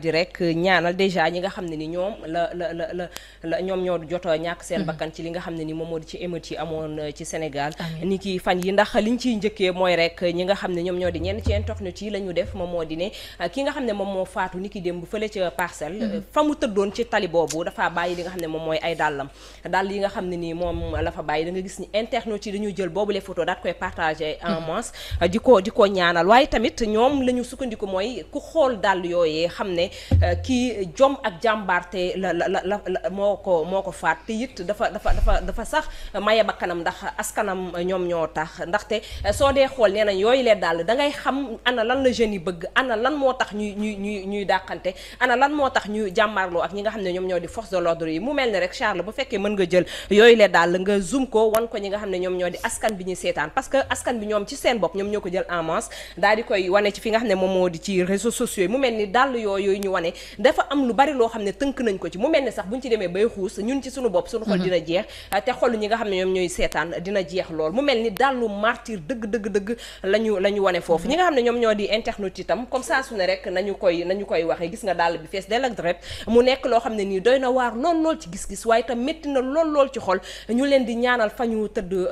di rek ñaanal déjà ñi nga xam ne ni ñoom la la la la la ñoom ñoo jot a ñàkk seen bakkan ci li nga xam ne ni moom moo di ci émeute yi amoon euh, ci Sénégal ni ki fan yi ndax liñ ciy njëkkee mooy rek ñi nga xam ne ñoom ñoo di ñenn ci internet yi la ñu def moom moo di ne euh, ki nga xam ne moom moo faatu ni ki démb fële ca parcelle euh, fa mu tëddoon ci tali boobu dafa bàyyi li nga xam ne moom mooy ay dàllam dàll yi nga xam ne nii moom la fa bàyyi da nga gis ni internet yi dañuy jël boobu les photos daat koy partagé en masse di ko di ko ñaanal waaye tamit ñoom la ñu sukkandiku mooy ku xool dàll yooyee xam ne kii jom ak jàmbaarte la la la la moo ko moo ko faat te it dafa dafa dafa dafa sax maye bakkanam ndax askanam ñoom ñoo tax ndaxte soo dee xool nee nañ yooyu lee dàll da ngay xam ana lan la jeunes yi bëgg ana lan moo tax ñuy ñuy ñuy ñuy dàqante ana lan moo tax ñu jàmmaarloo ak ñi nga xam ne ñoom ñoo di force de l'ordre yi mu mel ni rek Charles bu fekkee mën nga jël yooyu lee dàll nga zoom ko wan ko ñi nga xam ne ñoom ñoo di askan bi ñuy seetaan parce que askan bi ñoom ci seen bopp ñoom ñoo ko jël en masse daal di koy wane ci fi nga xam ne moom moo di ci réseaux sociaux yi mu mel ni dàll yooyu ñu wane dafa am lu bari loo xam ne tënk nañ ko ci mu mel ni sax buñ ci demee bay xuus ñun ci suñu bopp suñu xol dina jeex te xolu ñi nga xam ne ñoom ñooy seetaan dina jeex lool mu mel ni dàllu martyr dëgg dëgg dëgg la ñu la ñu wane foofu ñi nga xam ne ñoom ñoo di internet itam comme ça su ne rek nañu koy nañu koy waxee gis nga dàll bi fees del ak dret mu nekk loo xam ne nii doy na waar lool lool ci gis-gis waaye itam métti na lool lool ci xol ñu leen di ñaanal fa ñu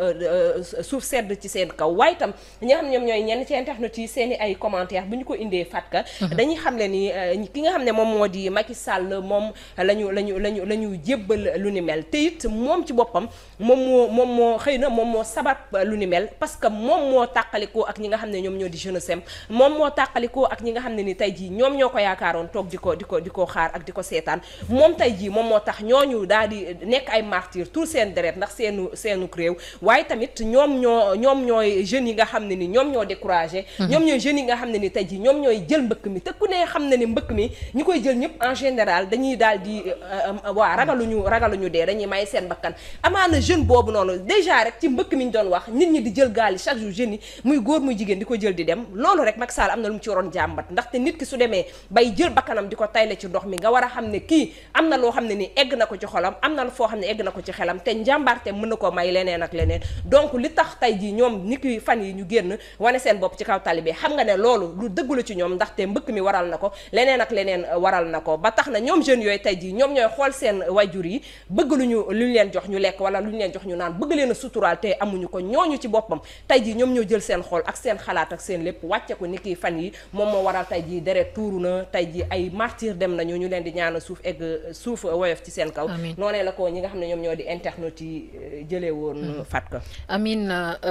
tëdd suuf sedd ci seen kaw waaye itam ñi nga xam ne ñoom ñooy ñenn ci internet yi seen i ay commentaire bu ñu ko indee fatka dañuy xam le ni ki nga xam ne moom moo di Macky Sall moom la ñu la ñu la ñu la ñu jébbal lu ni mel te it moom ci boppam moom moo moom moo xëy na moom moo sabab lu ni mel parce que moom moo tàqalikoo ak ñi nga xam ne ñoom ñoo di jeune sem moom moo tàqalikoo ak ñi nga xam ne ni tey jii ñoom ñoo ko yaakaaroon toog di ko di ko di ko xaar ak di ko seetaan moom tey jii moom moo tax ñooñu daal di nekk ay martyr tout seen deret ndax seenu seenu réew waaye tamit ñoom ñoo ñoom ñooy jeunes yi nga xam ne ni ñoom ñoo découragé ñoom ñooy jeunes yi nga xam ne ni tey jii ñoom ñooy jël mbëkk mi te ku ne xam ne ni mbëkk mi ñi koy jël ñëpp en général dañuy daal di waa ragaluñu ragaluñu dee dañuy may seen bakkan amaana jeune boobu noonu déjà rek ci mbëkk mi ñu doon wax nit ñi di jël gaal yi chaque jour jeunes yi muy góor muy jigéen di ko jël di dem loolu rek Macky Sall am na lu mu ci waroon jàmbat ndaxte nit ki su demee bay jël bakkanam di ko tayle ci ndox mi nga war a xam ne kii am na loo xam ne ni egg na ko ci xolam am na foo xam ne egg na ko ci xelam te njàmbaarte mën na koo may leneen ak leneen donc li tax tey jii ñoom ni ki fan yi ñu génn wane seen bopp ci kaw tali bi xam nga ne loolu lu dëggu la ci ñoom ndaxte mbëkk mi waral na ko leneen ak leneen waral na ko ba tax na ñoom jeunes yooyu tey jii ñoom ñooy xool seen wayjur yi bëgg lu ñu lu ñu leen jox ñu lekk wala lu ñu leen jox ñu naan bëgg leen a suturaal te amuñu ko ñooñu ci boppam tey jii ñoom ñoo jël seen xol ak seen xalaat ak seen lépp wàcce ko ni ki fan yi moom moo waral tey jii deret tuuru na tey jii ay martyr dem nañu ñu leen di ñaanal suuf egg suuf woyof ci seen kaw noonee la ko ñi nga xam ne ñoom ñoo di internet yi jëlee woon fat ko amin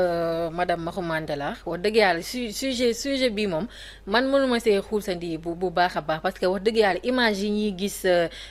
madame Maxu Mandela wax dëgg yàlla su sujet sujet bi moom man mënuma see xuusandi bu bu baax a baax parce que wax dëgg yàlla image yi ñuy gis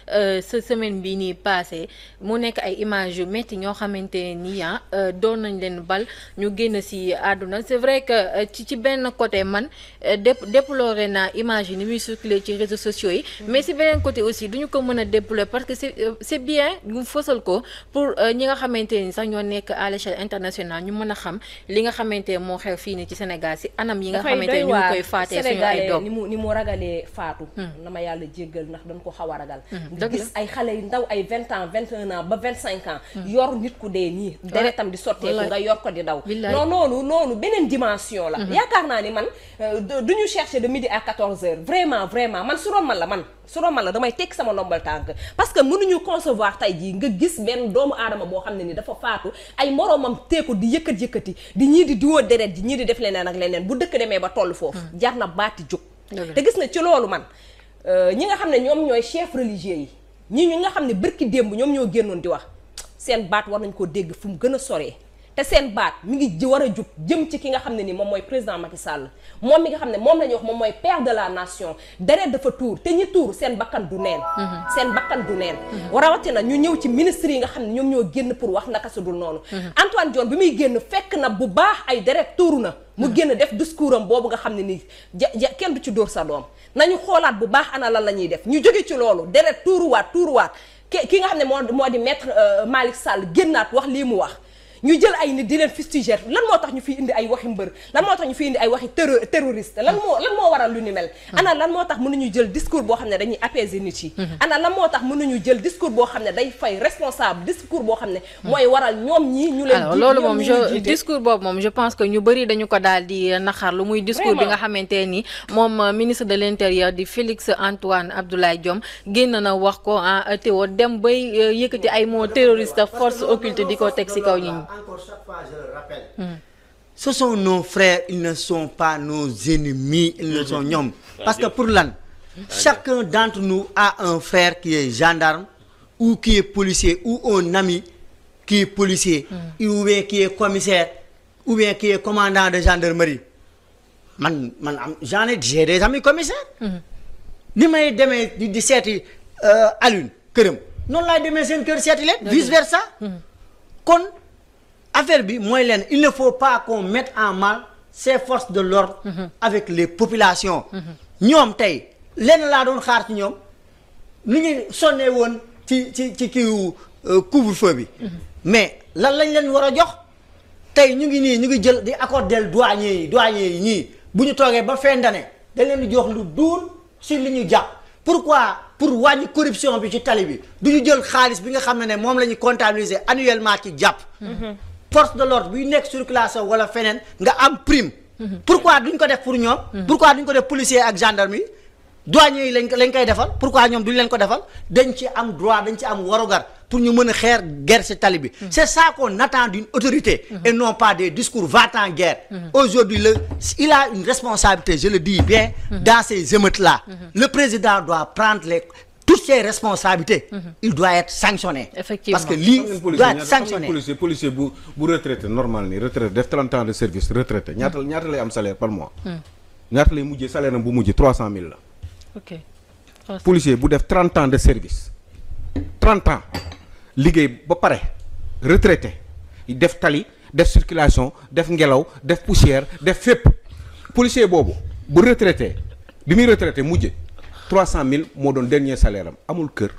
sa semaine bi nii passé mu nekk ay image yu métti ñoo xamante ni ah doon nañ leen bal ñu génn si àdduna c'est vrai que ci ci benn côté man dé déploré naa image yi ni muy circulé ci réseaux sociaux yi mais si beneen côté aussi duñu ko mën a déplorer parce que c'est c'est bien ñu fësal ko pour ñi nga xamante ni sax ñoo nekk à l'échelle internationale ñu mën a xam li nga xamante moo xew fii ni ci Sénégal si anam yi nga xamante ni ñu ngi koy faatee suñu ay doom ni mu ni mu ragalee faatu na ma yàlla jéggal ndax dañ ko xaw a ragal nga gis ay xale yu ndaw ay vingt ans vingt un ans ba vingt cinq ans yor nit ku dee nii deretam di sotteeku nga yor ko di daw non noonu noonu beneen dimension la yaakaar naa ni man du ñu chercher de midi à quatorze heures vraiment vraiment man su doon man la man su doon man la damay tekki sama ndombal tànk parce que mënuñu concevoir tey jii nga gis benn doomu aadama boo xam ne ni dafa faatu ay moroomam teeku di yëkkat yëkkati di ñii di diwoo deret ji ñii di def leneen ak leneen bu dëkk demee ba toll foofu jar na baati jóg te gis na ci loolu man ñi nga xam ne ñoom ñooy chef religieux yi ñi ñi nga xam ne bërki démb ñoom ñoo génnoon di wax seen baat war nañ koo dégg fu mu gën a soree te seen baat mi ngi war a jug jëm ci ki nga xam ne ni moom mooy président Macky Sall moom mi nga xam ne moom la ñuy wax moom mooy père de la nation deret dafa tuur te ñi tuur seen bakkan du neen seen bakkan du neen rawatina ñu ñëw ci ministre yi nga xam ne ñoom ñoo génn pour wax naka su dul noonu Antoine Diome bi muy génn fekk na bu baax ay deret tuuru na mu génn def discours am boobu nga xam ne nii ja kenn du ci dóor sa doom nañu xoolaat bu baax ana lan la ñuy def ñu jóge ci loolu deret tuuruwaat tuuruwaat ki nga xam ne moo moo di maître Malick Sall génnaat wax lii mu wax ñu jël ay nit di leen fustiger lan moo tax ñu fi indi ay waxi mbër lan moo tax ñu fi indi ay waxi terro terroriste lan moo lan moo waral lu ni mel ana lan moo tax mënuñu jël discours boo xam ne dañuy apaiser nit yi ana lan moo tax mënuñu jël discours boo xam ne day fay responsable discours boo xam ne mooy waral ñoom ñii ñu leen alors jiit- loolu ñoom moom ñi ñu je jiite. discours boobu moom je pense que ñu bëri dañu ko daal di naxar lu muy discours bi nga xamante ni moom euh, ministre de l'intérieur di Félix Antoine Abdoulaye Diome génn na wax ko ah teewoo dem bay euh, yëkkati ay mots terroriste force occulte di ko teg ci kaw ñi Encore chaque fois, je le rappelle. Ce sont nos frères, ils ne sont pas nos ennemis, ils ne sont ñoom. Parce que pour lan, chacun d'entre nous a un frère qui est gendarme ou qui est policier ou un ami qui est policier ou bien qui est commissaire ou bien qui est commandant de gendarmerie. Man man am j'en ai j'ai des amis commissaires. ni may demee di di seeti euh, Alioune këram noonu laay demee seen kër seeti leen vice versa kon affaire bi mooy leen il ne faut pas qu'on mette en mal ces forces de l'ordre avec les populations ñoom tey lenn laa doon xaar ci ñoom ni ñu sonnee woon ci ci ci kiiwu couvre-feu bi mais lan lañ leen war a jox tey ñu ngi nii ñu ngi jël di accorder douanier yi douanier yi ñii bu ñu toogee ba fin d'année dañ leen di jox lu duur si li ñu jàpp pourquoi pour wàññi corruption bi ci tali bi du ñu jël xaalis bi nga xam ne ne moom la ñu comptabiliser annuellement ci jàpp force de l'ordre buy nekk circulation wala feneen nga am prime pourquoi duñ ko def pour ñoom pourquoi duñ ko def policier ak gendarmerie douanier yi lañ ko lañ koy defal pourquoi ñoom duñ leen ko defal dañ ci am droit dañ ci am warugar pour ñu mën a xeer guerre ci tali bi c'est ça qu'on attend d'une autorité et non pas des discours va-t-en-guerre aujourd'hui le il a une responsabilité je le dis bien dans ces émeutes là le président doit prendre les toutes ses responsabilités il doit être sanctionné Effectivement. parce que lii xam ngeen doit policier être ñaata xam ngeen sanctionné policier policier bu bu retraité normal ni retraité def 30 ans de service retraité ñaata ñaata lay am salaire par mois. ñaata lay mujjee salaire am bu mujjee 300000 la. ok policier bu def 30 ans de service 30 ans liggéey ba pare retraité def tali def circulation def ngelaw def poussière def fépp policier boobu bu retraité bi muy retraité mujje 300000 moo doon dernier salaire am amul kër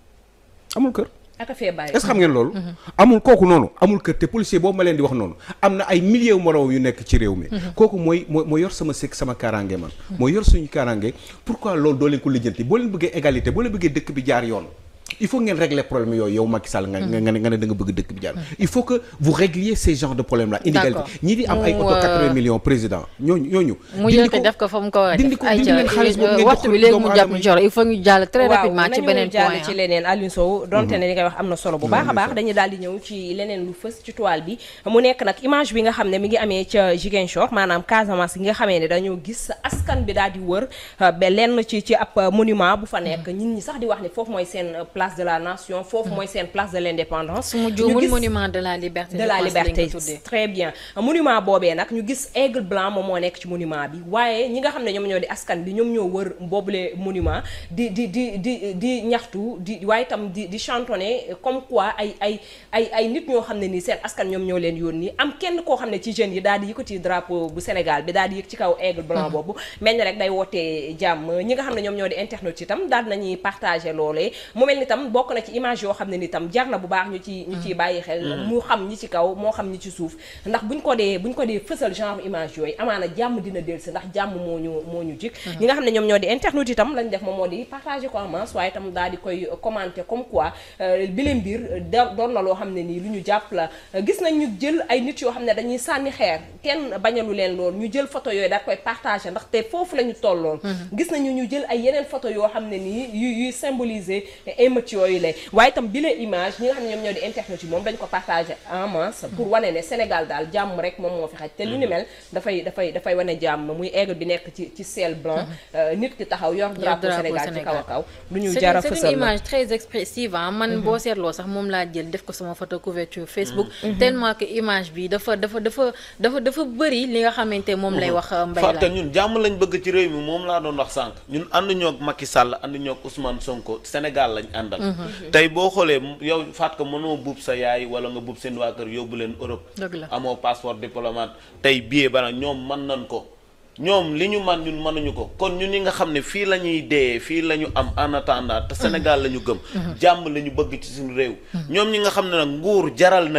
amul kër. aka fee bàyyi est-ce que xam ngeen loolu. amul kooku noonu amul kër te policier boobu ma leen di wax noonu am na ay milliers moroom yu nekk ci réew mi. kooku mooy mooy mooy yor sama sëkk sama kaaraange man. mooy yor suñu kaaraange pourquoi loolu doo leen ko lijjanti boo leen bëggee égalité boo leen bëggee dëkk bi jaar yoon. il faut ngeen régler problème yooyu yow Macky Sall nga nga ne nga ne da nga bëgg dëkk bi jaar il faut que vous régliez ces genres de problèmes là inégalité D'accord. ñii di am ay Mu, auto euh, 80 millions président ñooñu ñooñu mu dindi jël ko def ko fa mu ko war a dindi def ko dindi leen xaalis boobu ngeen waxtu jox bi léegi doomu mu jàpp aadama yi. jor il faut ñu jàll très rapidement ci nañu beneen jàll point ci ah. leneen Alioune Sow donte ne li ngay wax am na solo bu baax a baax dañuy daal di ñëw ci leneen lu fës ci toile bi mu nekk nag image bi nga xam ne mi ngi amee ca Ziguinchor maanaam Casamance gi nga xamee ne dañoo gis askan bi daal di wër euh, ba lenn ci ci ab euh, monument bu fa nekk ñit ñi sax di wax ne foofu mooy seen euh, place de la nation foofu mooy seen place de l'indépendance su ma ñu juumul gis- monument de la liberté de je la pense lañ ko liberté tuddee. très bien monument boobee nag ñu gis aigle blanc moom moo nekk ci monument bi waaye ñi nga xam ne ñoom ñoo di askan bi ñoom ñoo wër boobule monument di di di di di ñaxtu di waaye itam di di chantonner comme quoi ay ay ay ay nit ñoo xam ne nii seen askan ñoom ñoo leen yónni am kenn koo xam ne ci jeunes yi daal di yëkkati drapeau bu Sénégal bi daal di yëg ci kaw aigle blanc boobu mel ni rek day wootee jàmm ñi nga xam ne ñoom ñoo di internet itam daal nañuy partager loolee mu mel ni tam bokk na ci image yoo xam ne ni tam jar na bu baax ñu ci ñu ciy bàyyi xel mu xam ñi ci kaw moo xam ñi ci suuf ndax buñ ko dee buñ ko dee fësal genre image yooyu amaana jàmm dina dellusi ndax jàmm moo ñu moo ñu jik ñi nga xam ne ñoom ñoo di internet itam lañ def moom moo di partager ko en masse waaye itam daal di koy commenter comme quoi euh, bi leen mbir da doon na loo xam ne nii lu ñu jàpp la gis nañ ñu jël ay nit yoo xam ne dañuy sànni xeer kenn bañalu leen lool ñu jël photo yooyu daal koy partager ndax te foofu la ñu tolloon gis nañu ñu jël ay yeneen photo yoo xam ne nii yu yuy symboliser émeutes yooyu la waaye itam bi leen image ñi nga xam ne ñoom ñoo di internet yi moom dañ ko partager en masse pour wane ne Sénégal daal jàmm rek moom moo fi xaj te lu ni mel dafay dafay dafay wane jàmm muy aigle bi nekk ci ci ciel blanc euh, nit ki taxaw yor drapeau drapeau Sénégal ci kaw a Sénégal. kaw lu ñu c'est jara une- c'est fësal une la image très expressive ah man boo seetloo sax moom laa jël def ko sama photo couverture Facebook tellement que image bi dafa dafa dafa dafa dafa bëri li nga xamante moom lay wax mbay fàtte la ñun jàmm lañ bëgg ci réew mi moom laa doon wax sànq ñun ànd ñoo ak Macky Sall ànd ñoo ak Ousmane Sonko Sénégal lañ àndal tey boo xoolee yow faat ko mënoo buub sa yaay wala nga buub seen waa kër yóbbu leen Europe dëgg la amoo passeport diplomate tey billet ba nag ñoom mën nañ ko ñoom li ñu man ñun mënuñu ko kon ñun ñi nga xam ne fii la ñuy dee fii la ñu am en attendant te Sénégal la ñu gëm jàmm la ñu bëgg ci suñu réew ñoom ñi nga xam ne nag nguur jaral na leen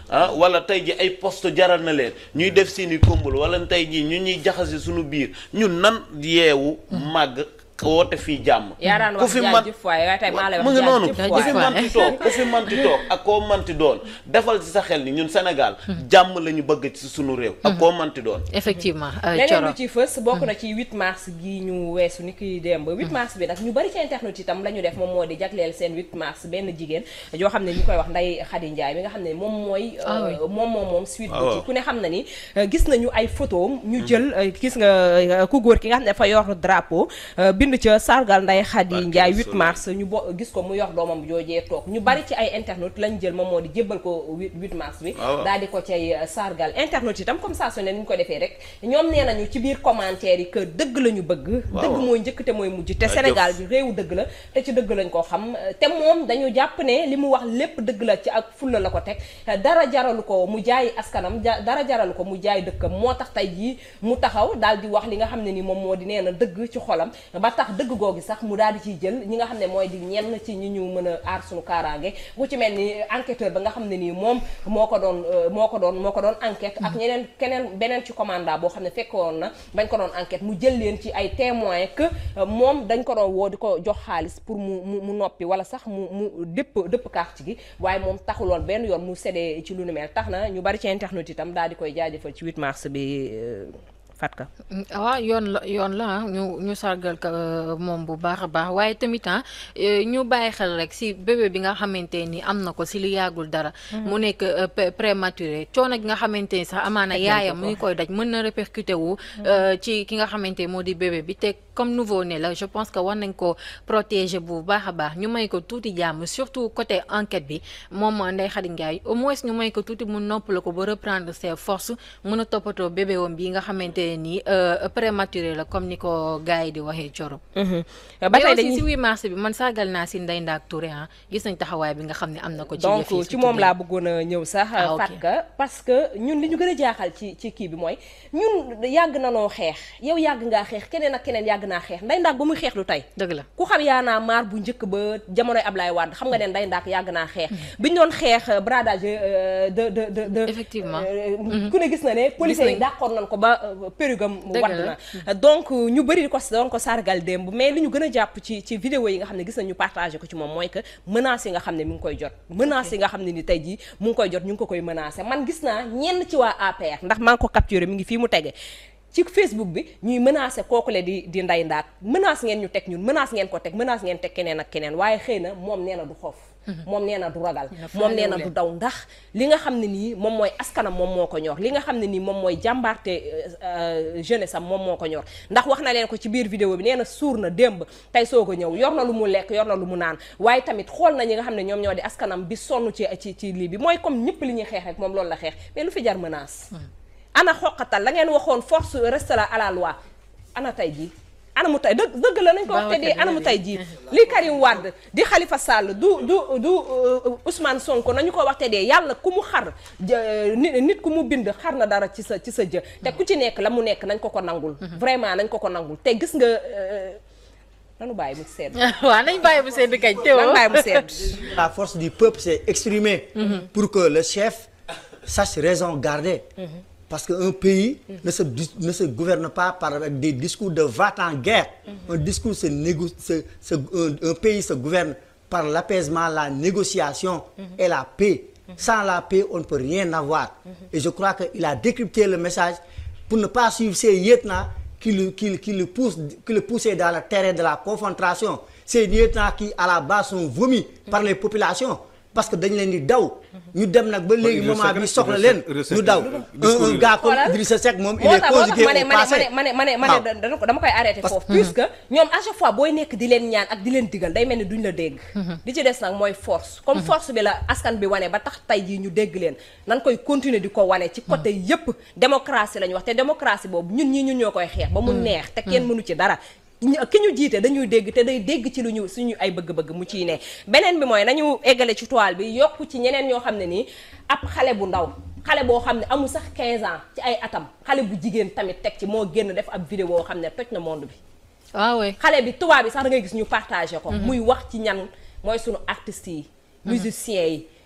ah wala tey ji ay poste jaral na leen ñuy def seeni kombal wala tey ji ñu ñuy jaxase suñu biir ñun nan yeewu màgg woote fii jàmm yaa daan ku wax fi man jaajëf waay waaye tey maa lay wax mu ngi noonu jaajëf ku fi waay. manti toog ku fi manti toog ak koo manti doon defal ci sa xel ni ñun Sénégal jàmm la ñu bëgg ci sunu réew ak koo manti doon effectivement euh, leneen Thioro lu ci fës bokk na ci 8 mars gi ñu weesu ni ki démb 8 mars bi nag ñu bari ci internet itam la ñu def moom moo di jagleel seen 8 mars benn jigéen yoo xam ne ñu koy wax Ndeye Khady Ndiaye mi nga xam ne moom mooy Ah oui. euh, moom moom moom suite Ah bi waaw. ci ku ne xam na ni euh, gis nañu ay photo ñu jël euh, gis nga euh, ku góor ki nga xam ne dafa yor drapeau euh, bind ca sargal Ndeye Khady Barke Ndiaye 8 Rasoul. mars ñu bo gis ko mu yor doomam joojee toog ñu bari ci ay internet lañ jël moom moo di jébbal ko 8 8 mars bi Ah waaw. daal di ko cay euh, sargal internet itam comme ça su ne ni ñu ko defee rek ñoom nee nañu ci biir commentaire yi que dëgg la ñu bëgg Waaw. dëgg mooy njëkk te mooy mujj te Ah, Sénégal jëf. bi réewu dëgg la te ci dëgg lañ ko xam te moom dañu jàpp ne li mu wax lépp dëgg la ci ak fulla la ko teg dara jaralu ko mu jaay askanam ja- dara jaralu ko mu jaay dëkkam moo tax tey jii mu taxaw daal di wax li nga xam ne ni moom moo di nee na dëgg ci xolam ba tax dëgg googi sax mu daal di ciy jël ñi nga xam ne mooy di ñenn ci ñi ñu mën a aar suñu kaaraange ku ci mel ni enquêteur ba nga xam ne nii moom moo ko doon euh, moo ko doon moo ko doon enquête ak ñeneen keneen beneen ci commanda boo xam ne fekkoon na bañ ko doon enquête mu jël leen ci ay témoins que euh, moom dañ ko doon woo di ko jox xaalis pour mu mu mu noppi wala sax mu mu dëpp dëpp carte gi waaye moom taxuloon benn yoon mu séddee ci lu nu mel tax na ñu bari ci internet itam daal di koy jaajëfal ci 8 mars bi euh, Fatka. waaw yoon la yoon la ah ñu ñu sargal ko euh, moom bu baax a baax waaye tamit ah euh, ñu bàyyi xel rek si bébé bi nga xamante ni am na ko si li yàggul dara. mu nekk euh, pré- prématuré coono gi nga xamante ni sax amaana yaayam mu ngi koy daj mën na répercuté wu. euh, ci ki nga xamante moo di bébé bi te comme nouveau né la je pense que war nañ ko protéger bu baax a baax ñu may ko tuuti jàmm surtout côté enquête bi moom Ndeye Khady Ndiaye au moins ñu may ko tuuti mu noppal ko ba reprendre ses forces mën a toppatoo bébé wam bi nga xamante ne nii euh, prématuré la comme ni ko gars yi di waxee coro ba mais tey aussi dañuy si 8 mars bi man sargal naa si Ndeye Ndack Touré ah gis nañ taxawaay bi nga xam ne am na ko ci donc yëf yi ci surtout moom léegi. laa bëggoon a ñëw sax Ah, ok. Fatka parce que ñun li ñu gën a jaaxal ci ci kii bi mooy ñun yàgg na noo xeex yow yàgg ngaa xeex keneen ak keneen yàgg naa xeex nday ndaak ba muy xeex lu tey dëgg la ku xam yaa naa maar bu njëkk ba jamonoy Ablaye Wade xam nga ne nday ndaak yàgg naa xeex bi ñu doon xeex euh, bradage euh, de de de de Effectivement. euh, ku ne gis na ne policiers yi nañ. dàqoon nañ ko ba euh, pérugam Dëgg wadd la. na donc ñu bëri di ko doon ko sargal démb mais li ñu gën a jàpp ci ci vidéo yi nga xam ne gis nañu partagé ko ci moom mooy que menaces yi nga xam ne mi ngi koy jot menaces yi nga xam ne ni tey jii mu ngi koy jot ñu ngi ko koy menacé man gis naa ñenn ci waa APR ndax maa ngi ko capturé mi ngi fii mu tege ci Facebook bi ñuy menacé kooku le di di nday ndaat menace ngeen ñu teg ñun menace ngeen ko teg menace ngeen teg keneen ak keneen waaye xëy na moom nee na du xoof moom nee na du ragal moom nee na du daw ndax li nga xam ne nii moom mooy askanam moom moo ko ñor li nga xam ne nii moom mooy jàmbaarte euh, jeunesse am moom moo ko ñor ndax wax na leen ko ci biir vidéo bi nee na suur na démb tey soog a ñëw yor na lu mu lekk yor na lu mu naan waaye tamit xool na ñi nga xam ne ñoom ñoo di askanam bi sonn ci ci ci lii bi mooy comme ñëpp li ñuy xeex rek moom loolu la xeex mais lu fi jar menace ana xoqatal la ngeen waxoon force reste la à la loi ana tey jii ana mu tey dëgg dëgg la nañ ko wax te di ana mu tey jii li Karim Wade di Khalifa Sall du du du euh, Ousmane Sonko nañu ko wax te dee yàlla ku mu xar jë- nit nit ku mu bind xar na dara ci sa ci sa jë te ku ci nekk la mu nekk nañ ko ko nangul vraiment nañ ko ko nangul te gis nga euh, nanu bàyyi mu sedd waaw nañ bàyyi bu sedd kañ nanu teewoo bàyyi mu sedd La force du peuple s'est exprimée pour que le chef sache raison garder. Parce qu'un pays ne, se, dis- ne se gouverne pas par avec des discours de va-t-en-guerre. Un discours se négo- se- se- un, un pays se gouverne par l'apaisement, la négociation et la paix. Sans la paix, on ne peut rien avoir. Et je crois qu'il a décrypté le message pour ne pas suivre ces lieutenants qui le, qui, qui le poussent, qui le poussaient dans le terrain de la confrontation. Ces lieutenants qui, à la base, sont vomis par les populations. Parce que dañ leen di daw. ñu dem nag ba léegi Idrissa moment Seck bi rek, soxla Idrissa leen. Seck, ñu daw discours un un yi. gars comme Xoolal. Idrissa Seck moom il moo est tax moo tax conjugué ma ne au ma passé. ne ma ne ma ne ma waaw. ne dana ko dama koy arrêté Parce- foofu puisque ñoom à chaque fois booy nekk di leen ñaan ak di leen digal day mel ni duñ la dégg di ci des nag mooy force comme force bi la askan bi wane ba tax tey jii ñu dégg leen nan koy continuer di ko wane ci côté yépp démocratie la ñu wax te démocratie boobu ñun ñii ñun ñoo koy xeex ba mu neex te kenn mënu ci dara ñu- ki ñu jiite dañuy dégg te day dégg ci lu ñu suñu ay bëgg-bëgg mu ciy ne beneen bi mooy nañu eggale ci toile bi yokk ci ñeneen ñoo xam ne nii ab xale bu ndaw xale boo xam ne amul sax 15 ans ci ay atam xale bu jigéen tamit teg ci moo génn def ab vidéo xam ne toj na monde bi waaw waay xale bi tubaab bi sax da ngay gis ñu partagé ko muy wax ci ñan mooy sunu artistes yi musiciens yi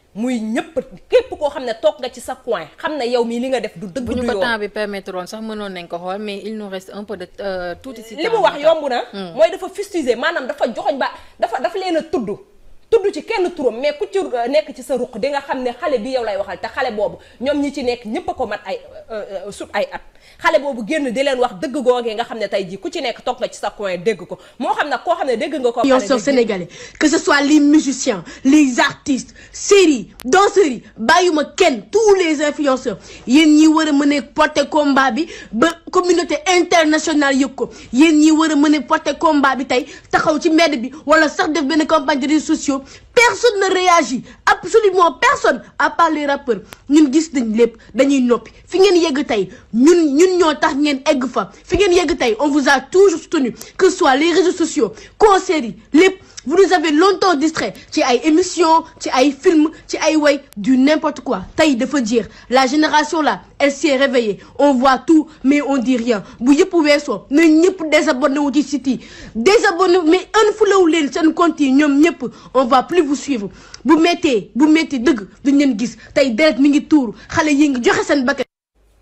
muy ñëpp képp koo xam ne toog nga ci sa coin xam ne yow mii li nga def du dëgg bu du ñu ko yoon temps bi permettre woon sax mënoon nañ ko xool mais il nous reste un peu de euh, tuuti si li temps mu wax moo tax. yomb na mooy dafa fustiger maanaam dafa joxoñ ba dafa dafa leen a tudd tudd ci kenn turam mais ku ci euh, nekk ci sa ruq di nga xam ne xale bi yow lay waxal te xale boobu ñoom ñi ci nekk ñëpp a ko mat ay euh, euh, sut ay at xale boobu génn di leen wax dëgg googee nga xam ne tey jii ku ci nekk toog nga ci sa coin dégg ko moo xam nag koo xam ne dégg nga ko influenceurs sénégalais que ce soit les musiciens les artistes séries danseurs yi bàyyuma kenn tous les influenceurs yéen ñi war a mën a porter combat bi ba communauté internationale yëg ko yéen ñi war a mën a porter combat bi tey taxaw ci mbedd bi wala sax def benn campagne de réseaux sociaux personne ne réagit absolument personne à part les rappeurs ñun gis nañ lépp dañuy noppi fi ngeen yegg tey ñun ñun ñoo tax ngeen egg fa fi ngeen yegg tey on vous a toujours soutenu que ce soit les réseaux sociaux concerts yi lépp vous nous avez longtemps distrait ci ay émissions ci ay films ci ay way du n'importe quoi tey dafa jeex la génération là elle s'est réveillée on voit tout mais on dit rien bu yëpp weesoo na ñëpp désabonné wu ci site yi désabonné mais unfollow leen seen compte yi ñoom ñëpp on va plus vous suivre bu méttee bu méttee dëgg duñ leen gis tey deret mi ngi tuuru xale yi ngi joxe seen bakkan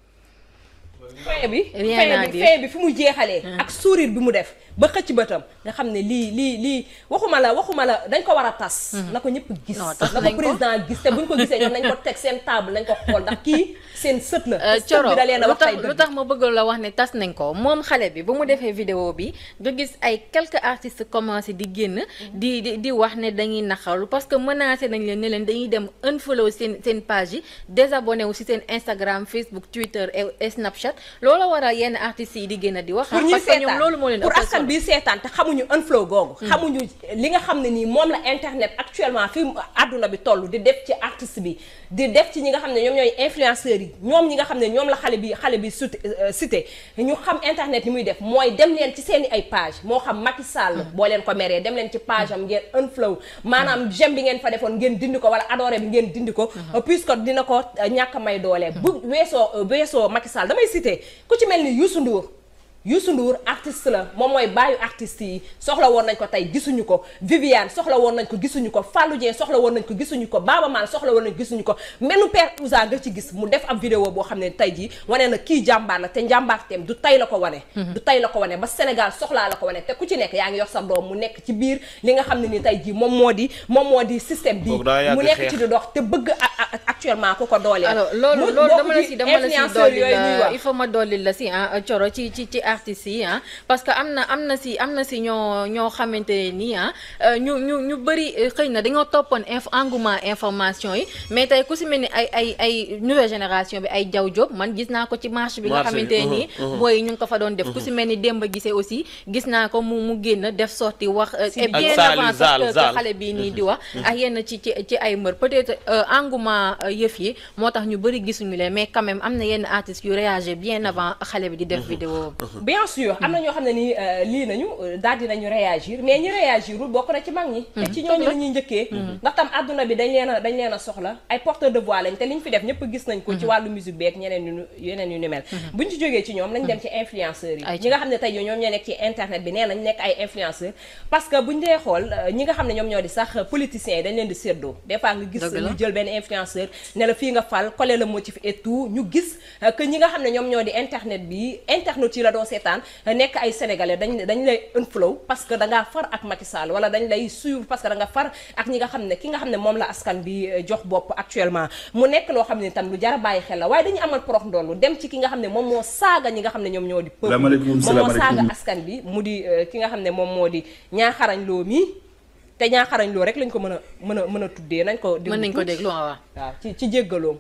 fin bi Rien fin à bi dire. fin bi fi mu jeexalee ak sourire bi mu def ba xëcc bëtam nga xam ne lii lii lii waxuma la waxuma la dañ ko war a tas na ko ñëpp gis Non, tas na nañ ko ko. président gis te buñ ko gisee ñoom nañ ko teg seen table nañ ko xool ndax kii seen sët la Euh, te sët Coro bi da leen a lu wax tax tey lu dëgg tax ma bëgg la wax ne tas nañ ko moom xale bi ba mu defee vidéo bi nga gis ay quelques artistes commencé di génn di di di wax ne dañuy naxaru parce que menacé nañ leen ne leen dañuy dem unfollow seen seen page yi désabonné wu si seen Instagram Facebook Twitter et, et Snapchat loolu waral yenn artistes yi di génn di wax pour ñuy parce que ñoom seetaan loolu moo leen pour ëppal askan solo. bi seetaan te xamuñu unflow googu xamuñu li nga xam ne nii moom la internet actuellement fi àdduna bi toll di def ci artiste bi di def ci ñi nga xam ne ñoom ñooy influenceurs yi ñoom ñi nga xam ne ñoom la xale bi xale bi sut cité ñu xam internet ni muy def mooy dem leen ci seen i ay page moo xam Macky Sall boo leen ko meree dem leen ci page am ngeen unflow maanaam j'aime bi ngeen fa defoon ngeen dindi ko wala adoré bi ngeen dindi ko puisque dina ko euh, ñàkk a may doole bu weesoo euh, weesoo Macky Sall damay cité ku ci mel ni Youssou Ndour Youssou Ndour artiste la moom mooy bàyyi artiste yi soxla woon nañ ko tey gisuñu ko Viviane soxla woon nañ ko gisuñu ko Fallou Dieng soxla woon nañ ko gisuñu ko Baba Maal soxla woon nañ ko gisuñu ko menu père Ousa nga ci gis mu def ab vidéo boo xam ne tey jii wane na kii jàmbaar la te njàmbaarteem du tey la ko wane du tey la ko wane ba Sénégal soxlaa la ko wane te ku ci nekk yaa ngi yor sa doom mu nekk ci biir li nga xam ne ni tey jii moom moo di moom moo di système bi Kooku daa yàgg mu nekk xeex. ci di dox te bëgg a- a- actuellement ku ko dooleel alors loolu mu loolu bokk dama la ci si dama la si influenceurs dolli yooyu ñuy la wax. il faut ma dolli la si ah Coro ci ci ci artistes yi ah parce que am na am na si am na si ñoo ñoo xamante nii ah euh, ñu ñu ñu bëri euh, xëy na dañoo toppoon inf engouement information yi mais tey ku si mel ni ay ay ay nouvelle génération bi ay jaw job man gis naa ko ci marche bi nga Marche bi, xamante uhum, nii uhum. booy ñu ngi ko fa doon def ku si mel ni Demba Gisee aussi gis naa ko mu mu génn def sorti wax euh, et Ak bien Sali, avant sax Zal, que- que Zal. xale bii nii di wax ak yenn ci ci ci ay mbër peut-être euh, engouement euh, yëf yi moo tax ñu bëri gisuñu leen mais quand même am na yenn artistes yu réagir bien avant xale bi di def vidéo bien sûr am na ñoo xam ne nii euh, lii nañu euh, daal di nañu réagir mais ñi réagirul bokk na ci mag ñi te ci ñooñu la ñuy njëkkee ndax tam àdduna bi dañ leen a dañ leen a soxla ay porteur de voix lañ te liñ fi def ñëpp gis nañ ko ci wàllu musique beeg ñeneen yu nu- yeneen yu ni mel buñ ci jógee ci ñoom nañ dem ci influenceurs yi Ay, ñi nga xam ne tey ñoom ñoo nekk ci internet bi nee nañ nekk ay influenceurs parce que buñ dee xool euh, ñi nga xam ne ñoom ñoo di sax politiciens yi dañ leen di séddoo des fois nga gis Dëgg la. ñu jël benn influenceur ne la fii nga fal coller le motif et tout ñu gis euh, que ñi nga xam ne ñoom ñoo di internet bi internet yi la doo seetaan euh, nekk ay sénégalais dañ dañ lay unfollow parce que da ngaa far ak Macky Sall wala dañ lay suivre parce que da nga far ak ñi nga xam ne ki nga xam ne moom la askan bi euh, jox bopp actuellement mu nekk loo xam ne tam lu jar a bàyyi xel la waaye dañu amal porox ndoolu dem ci ki nga xam ne moom moo saaga ñi nga xam ne ñoom ñoo di peuple Salaamaaleykum, moom moo salaamaaleykum. saaga askan bi mu di euh, ki nga xam ne moom moo di ñaaxarañ loo mi te ñaaxarañ loo rek lañ ko mën a mën a mën a tuddee nañ ko mën nañ ko tuuti. déglu waaw waaw ci ci jéggaloom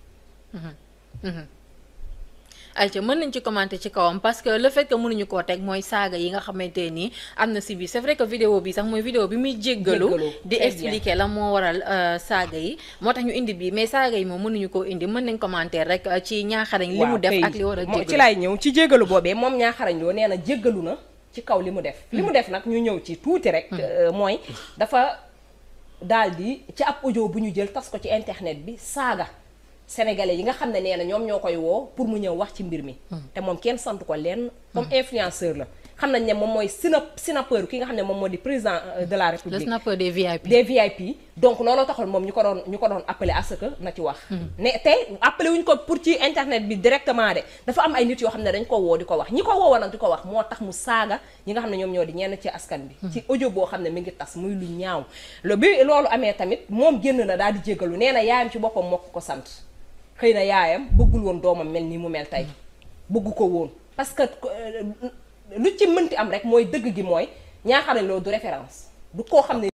ayca mën nañ ci commenter ci kawam parce que le fait que mënuñu koo teg mooy saaga yi nga xamante nii am na si biir c'est vrai que vidéo bi sax mooy vidéo bi muy jéggalu Jéggalu, di très bien. expliquer la moo waral euh, saaga yi moo tax ñu indi bii mais saaga yi moom mënuñu koo indi mën nañ commenter rek euh, ci ñaaxarañ li mu waaw def kay. ak li war a Moo- ci jéggalu laay ñëw ci jéggalu boobee moom ñaaxarañ loo nee na jéggalu na ci kaw li mu def li mu def nag ñu ñëw ci tuuti rek euh, mooy dafa daal di ci ab audio bu ñu jël tas ko ci internet bi saaga sénégalais yi nga xam ne nee na ñoom ñoo koy woo pour mu ñëw wax ci mbir mi te moom kenn sant ko leen comme influenceur la xam nañ ne moom mooy sina snapper ki nga xam ne moom moo di président euh, de la le république snapper des VIP. des VIP donc looloo taxoon moom ñu ko doon ñu ko doon appelé à ce que na ci wax ne tey appelé wuñ ko pour ci internet bi directement de dafa am ay nit yoo xam ne dañ ko woo di ko wax ñi ko woowoon nag di ko wax moo tax mu saaga ñi nga xam ne ñoom ñoo di ñenn ci askan bi ci audio boo xam ne mi ngi tas muy lu ñaaw le bi loolu amee tamit moom génn na daal di jéggalu nee na yaayam ci boppam moo ko ko sant xëy na yaayam bëggul woon doomam mel nii mu mel tey bëggu ko woon parce que euh, lu ci mënti am rek mooy dëgg gi mooy ñaaxarañ loolu du référence du koo xam ne